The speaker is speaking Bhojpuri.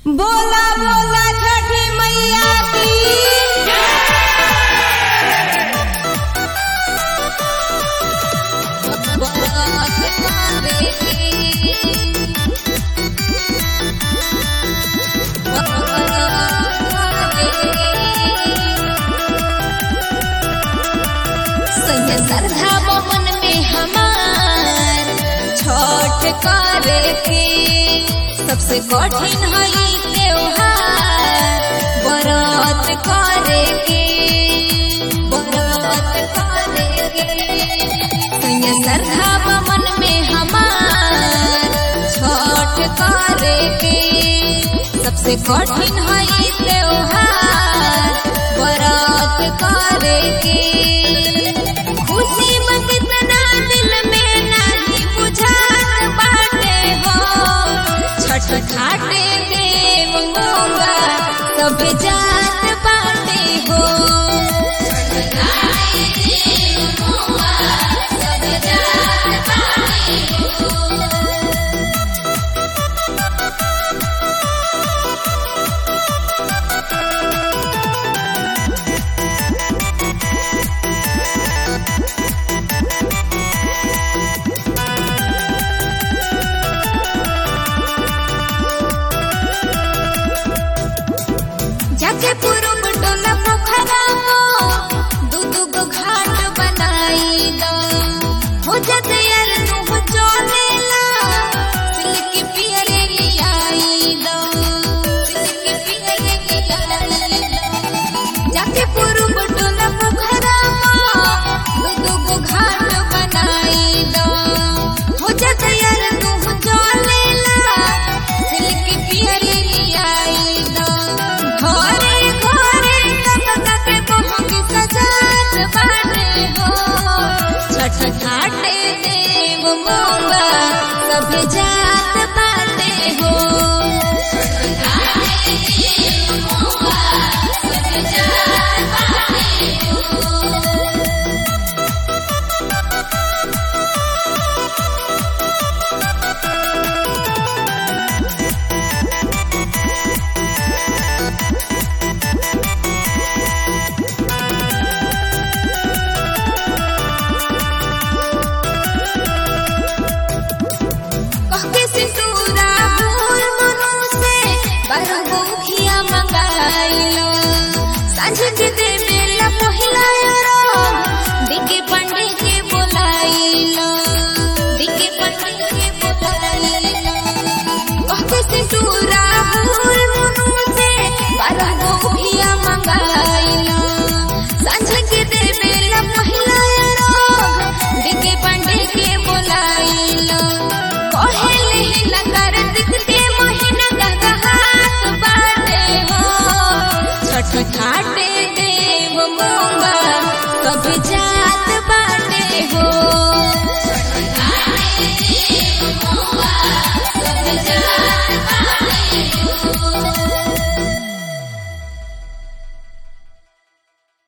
बोला बोला छठी मैया की श्रद्धा मन में हमार छोट करे के सबसे कठिन है ई त्योहार व्रत करे के व्रत करे के संग श्रद्धा मन में हमार छोट करे के सबसे कठिन है ई त्योहार व्रत करे के खुशी में कितना दिल में नहीं बुझात बाटे हो छठ घाटे देव मोगा सब जात बाटे हो छठ घाटे देव मोगा सब जात बाटे हो जाके पुरुब डोला पोखरा दू दू गो घाट बनाई दो हो जाते यार तू हो चलेला सिल्क पियरे लियाई दो सिल्क पियरे लियाई दो जाके पुरुब डोला पोखरा दू दू गो घाट बनाई दो हो जाते यार तू हो चलेला सिल्क पियरे लियाई दो घरे घरे कतका के पहुँच सजात बाटे हो छठ घाटे देव मोगा सब जात बाटे हो छठ घाटे देव मोगा सब जात बाटे हो कहके सिंदूरा फूल मनु से बरगो खिया मंगाइलो सांझ के दे बेला पहिला रो दिके पंडे के बोलाइलो दिके पंडे के बोलाइलो कहके सिंदूरा फूल मनु से बरगो खिया मंगाइलो सांझ के दे बेला पहिला रो दिके पंडे के बोलाइलो कहेले लगर दिखते महीना गगहात बाटे हो छठ घाटे देव मोगा सब जा